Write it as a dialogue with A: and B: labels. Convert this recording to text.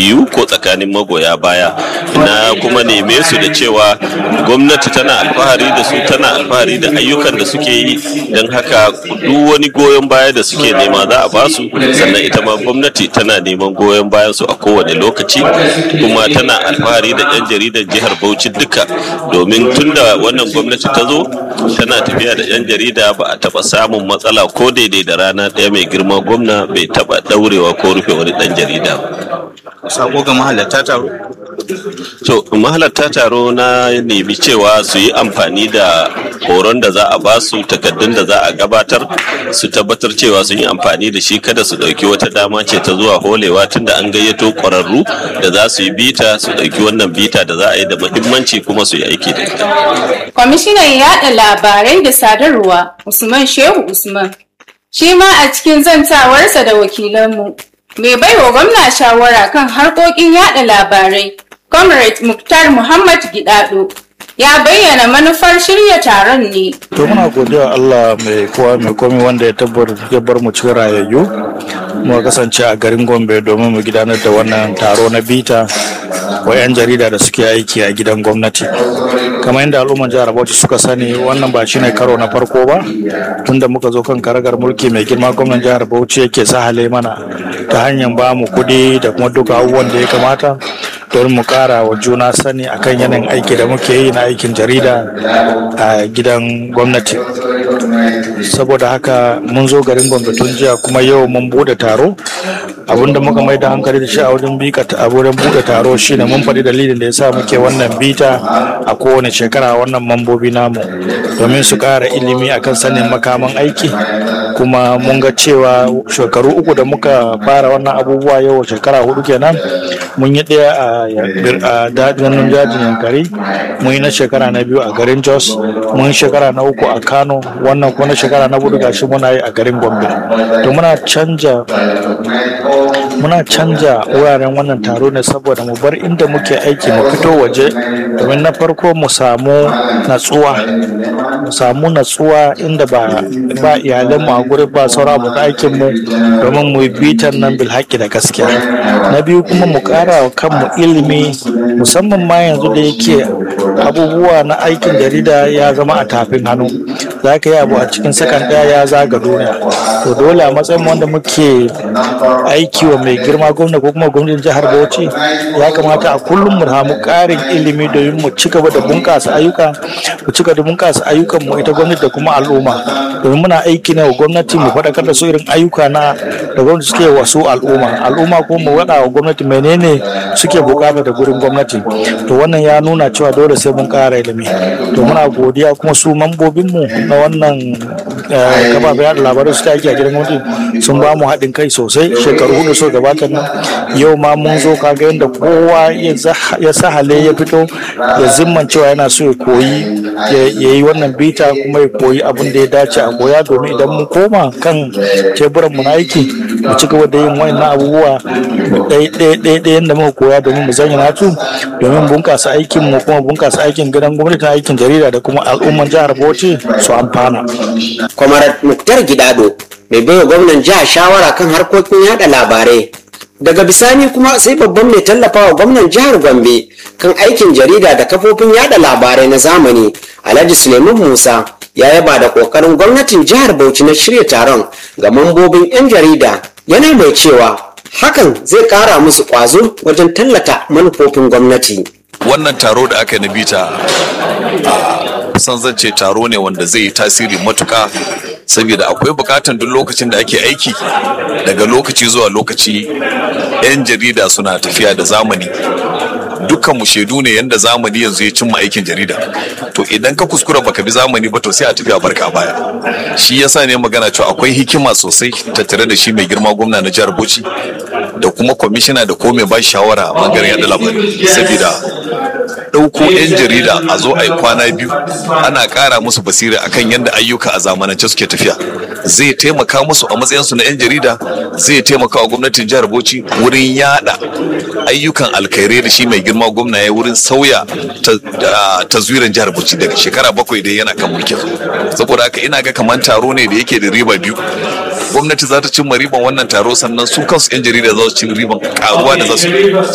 A: jam'iyyu ko tsakanin magoya baya na kuma neme su da cewa gwamnati tana alfahari da su tana alfahari da ayyukan da suke yi don haka duk wani goyon baya da suke nema za a basu sannan ita ma gwamnati tana neman goyon bayan su a kowane lokaci kuma tana alfahari da 'yan jaridar jihar bauchi duka domin tunda wannan gwamnati ta zo tana tafiya da 'yan jarida ba a taba samun matsala ko daidai da rana ɗaya mai girma gwamna bai taba daurewa ko rufe wani ɗan jarida ba
B: sako ga mahalarta taro
A: to mahalarta taro na nemi cewa su yi amfani da horon da za a ba su takaddun da za a gabatar su tabbatar cewa sun yi amfani da shi kada su ɗauki wata dama ce ta zuwa holewa tunda an gayyato ƙwararru da za su yi bita su ɗauki wannan bita da za a yi da muhimmanci kuma su yi aiki da ita.
C: Kwamishinan yaɗa labarai da sadarwa Usman Shehu Usman shi ma a cikin zantawarsa da wakilanmu mai baiwa gwamna shawara kan harkokin yada labarai comrade muktar muhammad gidado ya bayyana manufar shirya taron ne
D: to muna godiya Allah mai kowa mai komi wanda ya tabbar ya bar mu cikin rayayyu mu kasance a garin Gombe domin mu gudanar da wannan taro na bita wa 'yan jarida da suke aiki a gidan gwamnati kamar yadda al'umman jihar Bauchi suka sani wannan ba shine karo na farko ba tunda muka zo kan karagar mulki mai girma gwamnan jihar Bauchi yake sahale mana ta hanyar ba mu kuɗi da kuma duka abubuwan da ya kamata don mu kara wa juna sani akan yanayin aiki da muke yi na aikin jarida a gidan gwamnati saboda haka mun zo garin gombe tun jiya kuma yau mun bude taro abinda muka mai da hankali da shi a wurin bika a wurin bude taro shine mun faɗi dalilin da yasa muke wannan bita a kowane shekara wannan mambobi namu domin su ƙara ilimi akan sanin makaman aiki kuma mun ga cewa shekaru uku da muka fara wannan abubuwa yau shekara hudu kenan mun yi ɗaya a dajin jajin yankari mun yi na shekara na biyu a garin jos mun yi shekara na uku a kano wannan kuma na shekara na hudu gashi muna yi a garin gombe to muna canja muna canja wuraren wannan taro ne saboda mu bar inda muke aiki mu fito waje domin na farko mu samu natsuwa mu samu natsuwa inda ba ba iyalanmu a gurin ba sauran abokan aikin mu domin mu bitan nan bil haƙƙi da gaskiya na biyu kuma mu ƙara wa kanmu ilimi musamman ma yanzu da yake abubuwa na aikin jarida ya zama a tafin hannu za ka yi abu a cikin sakan ɗaya ya zaga duniya to dole a matsayin wanda muke aiki wa mai girma gwamna ko kuma gwamnatin jihar bauchi ya kamata a kullum mu samu ƙarin ilimi domin mu ci gaba da bunƙasa ayyuka mu ci gaba da bunƙasa ayyukan mu ita gwamnati da kuma al'umma domin muna aiki ne wa gwamnati mu faɗakar da su irin ayyuka na da gwamnati suke wasu al'umma al'umma ko mu waɗa wa gwamnati menene suke bukata da gurin gwamnati to wannan ya nuna cewa dole sai mun ƙara ilimi to muna godiya kuma su mambobinmu na wannan kafafen yaɗa labarai su aiki a gidan gwamnati sun ba mu haɗin kai sosai shekaru hudu so gabatar nan yau ma mun zo kaga yadda kowa ya sahale ya fito ya zimman cewa yana so ya koyi ya yi wannan bita kuma ya koyi abin da ya dace a koya domin idan mun koma kan teburan mu na aiki mu ci gaba da yin wannan abubuwa ɗaya yadda muka koya domin mu zanya natu domin bunƙasa aikin mu kuma bunƙasa aikin gidan gwamnati aikin jarida da kuma al'umman jihar Bauchi su amfana.
E: Kwamarat Muktar Gidado mai baiwa gwamnan jihar shawara kan harkokin yada labarai daga bisani kuma sai babban mai tallafawa gwamnan jihar gombe kan aikin jarida da kafofin yada labarai na zamani alhaji suleiman musa ya yaba da kokarin gwamnatin jihar bauchi na shirya taron ga mambobin 'yan jarida yana mai cewa hakan zai kara musu kwazo wajen tallata manufofin gwamnati
F: wannan taro da aka yi na bita san zan ce taro ne wanda zai yi tasiri matuka saboda akwai bukatan duk lokacin da ake aiki daga lokaci zuwa lokaci 'yan jarida suna tafiya da zamani dukkan mu shaidu ne yanda zamani yanzu ya cimma aikin jarida to idan ka kuskura baka bi zamani ba to sai a tafi a barka baya shi yasa ne magana cewa akwai hikima sosai tattare da shi mai girma gwamna na jihar Bauchi da kuma kwamishina da ko mai ba shawara a bangaren yada labarai saboda ɗauko 'yan jarida a zo a yi kwana biyu ana ƙara musu basira akan yadda ayyuka a zamanance suke tafiya zai taimaka musu a matsayinsu na 'yan jarida zai taimaka wa gwamnatin jihar bauchi wurin yada ayyukan alkhairai da shi mai girma gwamna ya wurin sauya taswiran jihar bauchi daga shekara bakwai da yana kan mulkin saboda haka ina ga kamar taro ne da yake da riba biyu gwamnati za ta cimma riban wannan taro sannan su kansu 'yan jarida za su ci riban karuwa da za su